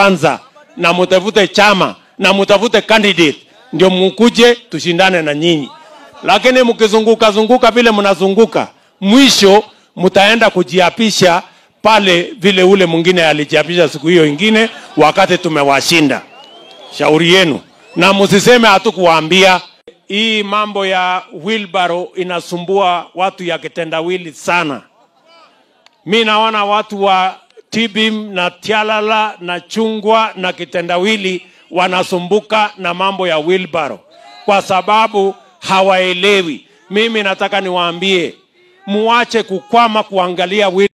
kwanza na mutafute chama na mutafute candidate ndio mukuje tushindane na nyinyi lakini mkizunguka zunguka vile mnazunguka mwisho mtaenda kujiapisha pale vile ule mwingine alijiapisha siku hiyo ingine wakati tumewashinda shauri yenu na msiseme hatukuwaambia hii mambo ya wheelbarrow inasumbua watu ya kitendawili sana mi naona watu wa tibim na tialala na chungwa na kitendawili wanasumbuka na mambo ya wheelbarrow kwa sababu hawaelewi mimi nataka niwaambie muache kukwama kuangalia wheel